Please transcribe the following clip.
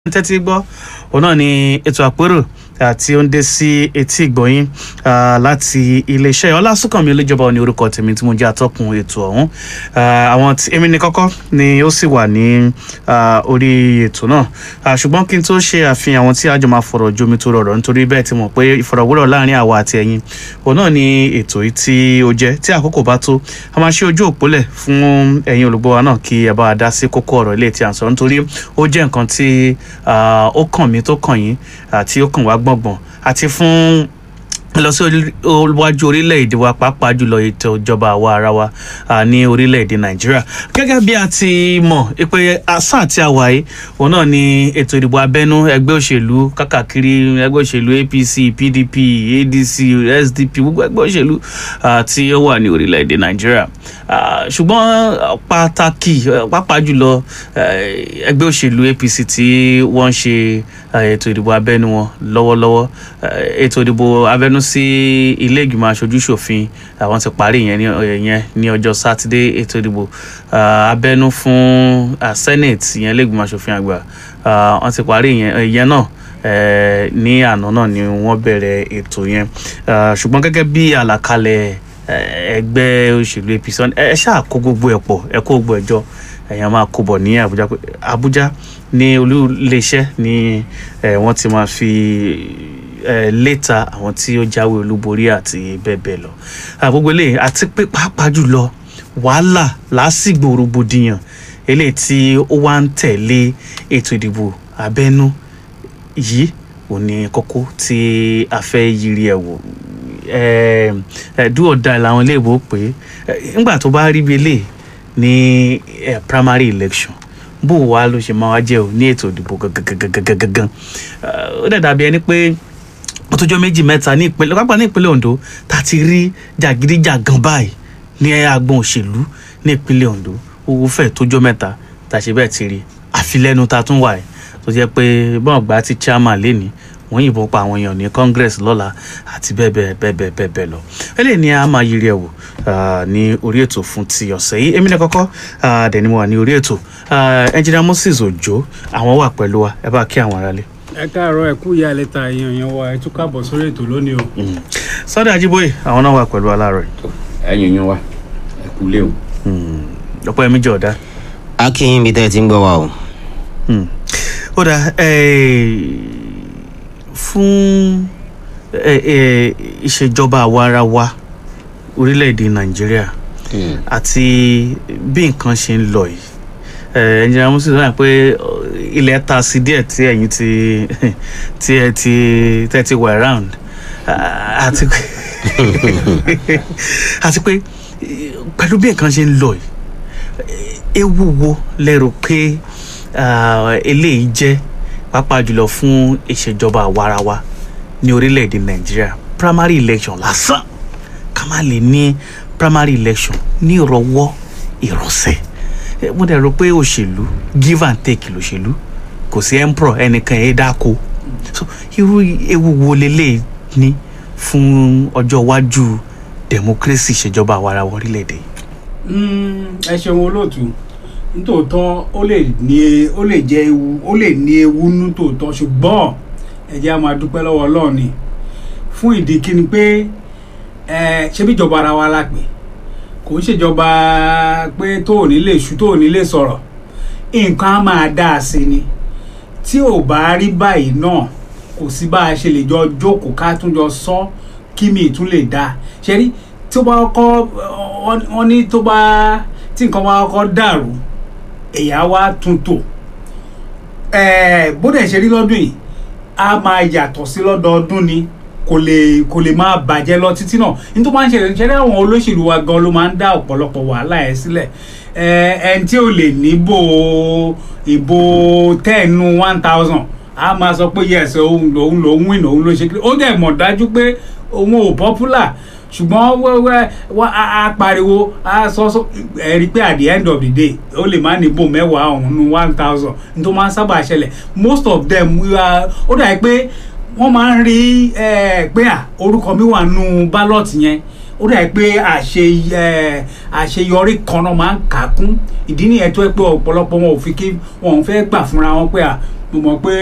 tẹ́tí gbọ́ òun náà ni ètò àpérò tí ó ń dé sí etí ìgbọ̀yìn láti iléeṣẹ́ ọlásùnkànmí olójọba ní orúkọ tèmi tí mo jẹ́ atọ́kùn ètò ọ̀hún àwọn tí èmi ní kọ́kọ́ ni ó sì wà ní orí ètò náà ṣùgbọ́n kí n tó ṣe àfihàn àwọn tí a jọ máa fọ̀rọ̀ jomi tó rọrọ̀ nítorí bẹ́ẹ̀ ti mọ̀ pé ìfọ̀rọ̀wérọ̀ láàrin àwa àti ẹ̀yin òun náà ni ètò yìí tí ó jẹ́ tí àkókò bá tó a máa ṣe ojú òpólẹ̀ fún ẹ̀yin olùgbọ́ wa náà kí ẹ bá wa dá sí kókó ọ̀rọ̀ ilé tí à ń sọ nítorí ó jẹ́ nǹkan tí ó kàn mí tó kàn yín àti ó kàn wá gbọ̀ngbọ̀n àti fún lọ sí iwájú orílẹ̀-èdè wa pàápàá jùlọ ètò ìjọba àwa ara wa ní orílẹ̀-èdè nàìjíríà gẹ́gẹ́ bí a ti mọ̀ pé àṣà àti àwàyé òun náà ni ètò ìdìbò abẹ́nú ẹgbẹ́ òṣèlú kákàkiri ẹgbẹ́ òṣèlú apc pdp adc sdp gbogbo ẹgbẹ́ òṣèlú tí ó wà ní orílẹ̀-èdè nàìjíríà ṣùgbọ́n pàtàkì pàápàá jùlọ ẹgbẹ́ òṣèlú apc tí wọ́n ń ṣe ètò ìdìbò abẹ́nú wọn lọ́wọ́lọ́wọ́ ètò ìdìbò abẹ́nú sí ilé ìgbìmọ̀ aṣojú ṣòfin àwọn ti parí ìyẹn ní ọjọ́ sátidé ètò ìdìbò abẹ́nú fún senate ìyẹn ilé ìgbìmọ̀ aṣòfin àgbà wọ́n ti parí ìyẹn náà ní àná náà ni wọ́n bẹ̀rẹ̀ ètò yẹn ṣùgbọ́n gẹ́gẹ́ bí àlàkalẹ̀ ẹgbẹ́ òṣèlú apc ẹ ṣáà kó gbogbo ẹ̀ pọ̀ ẹ kó gbogbo ẹ̀ jọ èèyàn máa kó bọ̀ ní àbújá àbújá ní olú iléeṣẹ́ ni wọ́n ti máa fi lẹ́tà àwọn tí ó jáwé olúborí àti bẹ́ẹ̀ bẹ́ẹ̀ lọ gbogbo eléyìí àti pé pàápàá jùlọ wàhálà lásìgbò rògbòdìyàn eléyìí tí ó wá ń tẹ̀lé ètò ìdìbò abẹ́nú yìí ò ní kókó tí a fẹ́ yiri ẹ̀ wò dúọ̀dà làwọn iléèbó pé nígbà tó bá rí bí eléyìí ní primary election bó wa ló ṣe máa wá jẹ́ o ní ètò ìdìbò gangan ó dẹ̀ dàbí ẹni pé ó tó jọ méjì mẹ́ta ní ìpínlẹ̀ pápá ní ìpínlẹ̀ Ondo tá a ti rí jàgídíjàgan báyìí ní agbọn òṣèlú ní ìpínlẹ̀ Ondo owó fẹ̀ tó jọ mẹ́ta tá a ṣe bẹ́ẹ̀ ti rí àfilẹ́nu tá a tún wà ẹ̀ tó jẹ́ pé bọ́n gbà ti chairman lénìí wọ́n yìnbọn pa àwọn èèyàn ní congress lọ́la àti bẹ́ẹ̀ bẹ́ẹ̀ bẹ́ẹ̀ bẹ́ẹ̀ bẹ́ẹ̀ bẹ́ẹ̀ lọ eléyìí ni a máa yiri ẹ̀ wò ní orí ètò fún ti ọ̀sẹ̀ yìí èmi náà kọ́kọ́ dẹ̀ ni mo wà ní orí ètò engineer Moses Ojo àwọn wà pẹ̀lú wa ẹ bá kí àwọn aráalé. ẹ káàárọ̀ ẹ kú ìyá lẹ́ta èèyàn yẹn wa ẹ tún káàbọ̀ sórí ètò lónìí o. Sunday Ajíbóyè àwọn náà wà pẹ̀lú wa láàárọ̀ yìí. ẹ̀yin yín wa ẹ kú lé o. ọ̀pọ̀ ẹ̀mí jọ̀ ọ̀dá. akínyìn bíi tẹ́ ẹ ti ń gbọ́ wa o. ó dà fún ìṣèjọba àwarawa orílẹ̀-èdè nàìjíríà àti bí nǹkan ṣe ń lọ yìí ẹnjìnlá musu sọ pé ilẹ̀ ta sí díẹ̀ tí ẹ̀yin ti tí ẹ ti tẹ́ ti wà around àti pé àti pé pẹ̀lú bí nǹkan ṣe ń lọ yìí ewu wo lẹ́rù pé eléyìí jẹ́ pàápàá jùlọ fún ìṣèjọba àwarawa ní orílẹ̀-èdè nàìjíríà primary election lásán ká má lè ní primary election ní ìrọwọ́ ìrọsẹ̀ mo dẹ̀ rò pé òṣèlú give and take lòṣèlú kò sí emperor ẹnìkan ẹ̀ dáko so irú ewu wo lélẹ̀ ní fún ọjọ́ iwájú democracy ìṣèjọba àwarawa orílẹ̀-èdè yìí. ẹ ṣeun olóòtú nítòótọ́ ó lè ní ó lè jẹ́ ewu ó lè ní ewu nítòótọ́ ṣùgbọ́n ẹ jẹ́ á máa dúpẹ́ lọ́wọ́ Ọlọ́run ni fún ìdí kíni pé ẹ ṣé bí ìjọba ara wa la pè kò ń ṣèjọba pé tó ò ní lè ṣu tó ò ní lè sọ̀rọ̀ nǹkan á máa dá a sí ni tí ò bá rí báyìí náà kò sí bá a ṣe lè jọ jókòó ká tún jọ sọ kí mi tún lè dá ṣe rí tí ó bá kọ́ wọ́n ní tó bá tí nǹkan bá kọ́ dàrú èyà wa tún tò bó dẹ̀ ṣe rí lọ́dún yìí a máa yàtọ̀ sí lọ́dọọdún ni kò lè kò lè máa bàjẹ́ lọ títí náà ní tó máa ń ṣẹlẹ̀ ṣẹlẹ̀ àwọn olóṣèlú wa gan ló máa ń dá ọ̀pọ̀lọpọ̀ wàhálà ẹ̀ sílẹ̀ ẹni tí ò lè níbò ìbò tẹ́ẹ̀nù one thousand a máa sọ pé yes òun lòun lòun win òun ló ṣe kí ó dẹ̀ mọ̀ dájú pé òun ò popular ṣùgbọ́n wẹ́wẹ́ wá a pariwo a sọ sọ ẹ rí i pé at the end of the day ó lè má níbò mẹ́wàá ọ̀hún ní one thousand ní tó máa ń sábà ṣẹlẹ̀ most of them ó dà pé wọ́n máa ń rí pé à orúkọ mi wà nù ballot yẹn ó dà pé àṣeyọrí kan náà máa ń kà á kún ìdí nìyẹn tó yẹ pé ọ̀pọ̀lọpọ̀ wọn ò fi kí wọn ò fẹ́ gbà fúnra wọn pé à mo mọ̀ pé